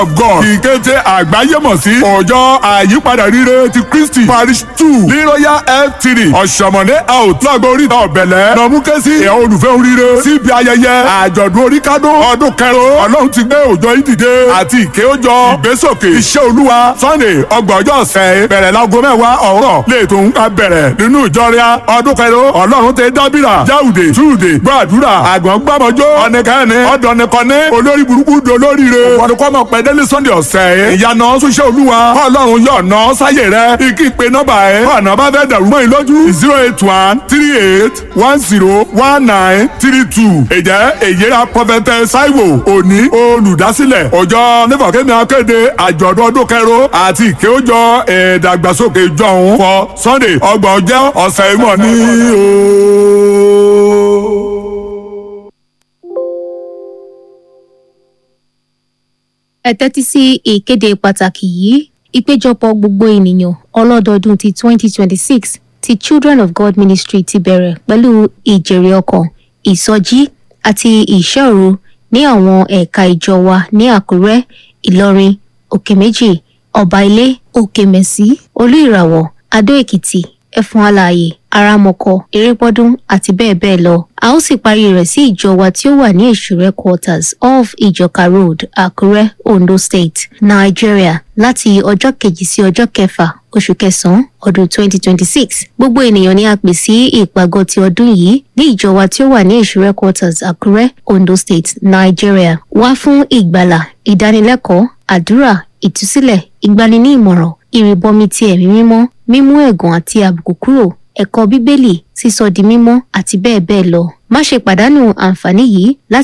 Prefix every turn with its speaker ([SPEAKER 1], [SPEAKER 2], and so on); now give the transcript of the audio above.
[SPEAKER 1] of God ìkété àgbáyé mọ̀ sí ọjọ́ àyípadà rire ti Kristi parish two ní royal f three ọ̀sọ̀mọ̀dé out lágbo oríta ọ̀bẹ̀lẹ̀ nọ̀múkẹ́sí ẹ̀ olùfẹ́ oríire síbi ayẹyẹ àjọ̀dún oríkádún ọdún kẹrò ọlọ́run ti gbé òjò ìdìde àti ìké òjò ìgbésòkè iṣẹ́ olúwa sunday ọgbọ̀njọ́ ọ̀sẹ̀ bẹ̀rẹ̀ láago mẹ́wàá ọ̀rọ̀ lẹ́ẹ̀tọ́ ń ká bẹ̀rẹ̀ nínú ìjọria ọdún kẹrò ọlọ́run ti dábìrà jáwùdè túùdè gbàdúrà àgbọ̀n gbàmọ́jọ́ ọ̀nẹ́kẹ́ni ọ̀dọ̀nìkọ́ni olórí burúkú dolóríire ọ̀dùnkọ́mọ pẹ̀dẹ́lẹ́ sunday ọ̀sẹ̀ ìyànà ṣiṣẹ́ olúwa ọlọ́run yọ̀ọ̀nà sáyè rẹ ikí pe nọ́mbà ẹ̀ ọ̀nà bá fẹ́ dàrú mọ́ ìlójú zero eight one three eight one zero one nine three two ìjẹ́ èyíra pọfẹtẹ ṣáìwò òní olùdásílẹ̀ ọjọ́ nífọ̀kẹ́mi akéde àjọ̀dún ọdún kẹrò àti ìkéwòjọ ìdàgbàsókè jọ̀hún fọ sunday ọgbọ̀n ọjọ́ ọ̀sẹ̀ ìmọ̀ ní o.
[SPEAKER 2] ẹ tẹ́tí sí ìkéde pàtàkì yìí ìpéjọpọ̀ gbogbo ènìyàn ọlọ́dọọdún ti 2026 ti Children of God Ministry ti bẹ̀rẹ̀ pẹ̀lú ìjèrè ọkàn ìsọjí àti ìṣẹ́òru ní àwọn ẹ̀ka ìjọ wa ní Àkúrẹ́ Ìlọrin Òkèméjì Ọba Ilé Òkèmẹ̀sí Olú Ìràwọ̀ Adó Èkìtì Ẹfun Alààyè Aramọkọ Erépọ́dún àti bẹ́ẹ̀ bẹ́ẹ̀ lọ a ó sì parí rẹ̀ sí ìjọ wa tí ó wà ní Èṣùrẹ́ quarters off Ìjọka road Àkúrẹ́ Ondo State Nigeria láti ọjọ́ kejì sí ọjọ́ kẹfà oṣù kẹsàn-án ọdún 2026 gbogbo ènìyàn ni a pè sí ìpàgọ́ ti ọdún yìí ní ìjọ wa tí ó wà ní Èṣùrẹ́ quarters Àkúrẹ́ Ondo State Nigeria wá fún ìgbàlà ìdánilẹ́kọ̀ọ́ àdúrà ìtúsílẹ̀ ìgbani ní ìmọ̀ràn ìrìbọmi ti ẹ̀mí mímọ́ mímú ẹ̀gàn àti àbùkù kúrò ẹ̀kọ́ bíbélì sísọ di mímọ́ àti bẹ́ẹ̀ bẹ́ẹ̀ lọ má ṣe pàdánù àǹfààní yìí láti